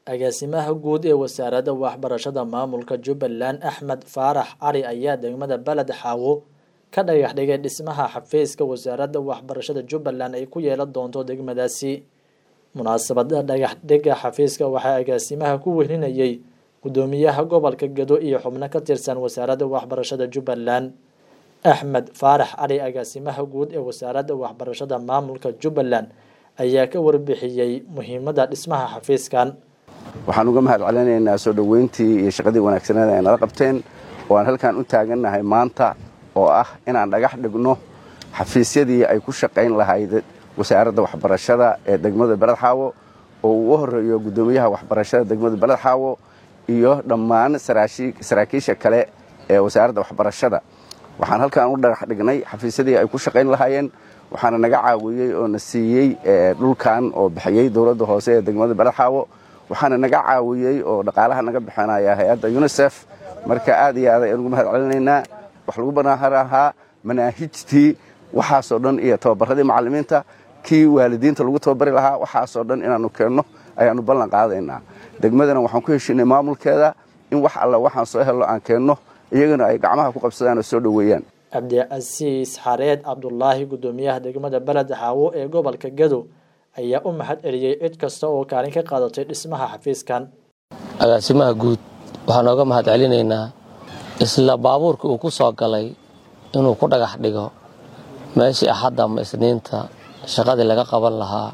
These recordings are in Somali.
agaasimaha guud ee wasaaradda waxbarashada maamulka jubbaland axmed faarax cali ayaa degmada beled xaawo ka dhagax dhigay dhismaha xafiiska wasaaradda waxbarashada jubbaland ay ku yeelan doonto degmadaasi munaasabada dhagax dhiga xafiiska waxaa agaasimaha ku wehlinayay gudoomiyaha gobolka gedo iyo xubno ka tirsan wasaaradda waxbarashada jubbaland axmed faarax cali agaasimaha guud ee wasaaradda waxbarashada maamulka jubbaland ayaa ka warbixiyey muhiimada dhismaha xafiiskan waxaan uga mahad celinaynaa soo dhoweyntii iyo shaqadii wanaagsaneed ay nala qabteen oo aan halkan u taagannahay maanta oo ah inaan dhagax dhigno xafiisyadii ay ku shaqayn lahayd wasaaradda waxbarashada ee degmada beledxaawo oo uu u horeeyo guddoomiyaha waxbarashada degmada beledxaawo iyo dhammaan saraakiisha kale ee wasaaradda waxbarashada waxaan halkan u dhagax dhignay xafiisyadii ay ku shaqayn lahaayeen waxaana naga caawiyey oo na siiyey dhulkan oo bixiyey dowladda hoose ee degmada beledxaawo waxaana naga caawiyey oo dhaqaalaha naga bixinaya hay-adda unisef marka aad iyo aad ayaan ugu mahad celinaynaa wax lagu banaahan ahaa manaahijtii waxaasoo dhan iyo tababaradii macallimiinta kii waalidiinta lagu tababari lahaa waxaasoo dhan inaannu keenno ayaannu ballan qaadaynaa degmadana waxaan ku heshinay maamulkeeda in wax alla waxaan soo helno aan keenno iyagana ay gacmaha ku qabsadaan oo soo dhoweeyaan cabdicasiis xareed cabdulaahi guddoomiyaha degmada beled xaawo ee gobolka gedo ayaa u mahad celiyey cid kasta oo kaalin ka qaadatay dhismaha xafiiskan agaasimaha guud waxaan ooga mahad celinaynaa isla baabuurka uu ku soo galay inuu ku dhagax dhigo meeshii axadda ama isniinta shaqadii laga qaban lahaa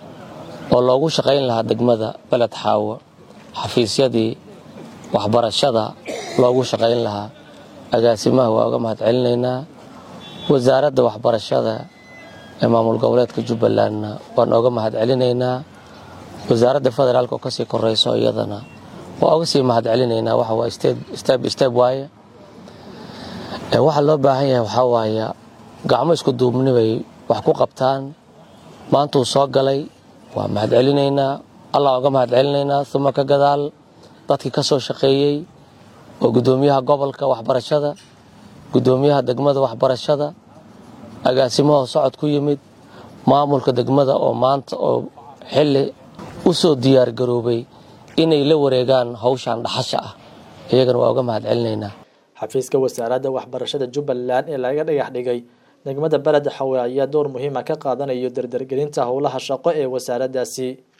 oo loogu shaqayn lahaa degmada beled xaawo xafiisyadii waxbarashada loogu shaqayn lahaa agaasimaha waa uga mahad celinaynaa wasaaradda waxbarashada ee maamul goboleedka jubbalandna waan ooga mahad celinaynaa wasaaradda federaalk oo kasii koreyso iyadana waa oga sii mahad celinaynaa waxawaa steb steb waaye waxaa loo baahan yahay waxaa waaye gacmo isku duubni bay wax ku qabtaan maantuu soo galay waa mahad celinaynaa allah oga mahad celinaynaa uma ka gadaal dadkii ka soo shaqeeyey oo guddoomiyaha gobolka waxbarashada guddoomiyaha degmada waxbarashada agaasimahoo socod ku yimid maamulka degmada oo maanta oo xilli u soo diyaargaroobay inay la wareegaan hawshan dhaxasha ah iyagana waa uga mahad celinaynaa xafiiska wasaaradda waxbarashada jubbaland ee laga dhagax dhigay degmada beled xawe ayaa door muhiima ka qaadanayo dardargelinta howlaha shaqo ee wasaaraddaasi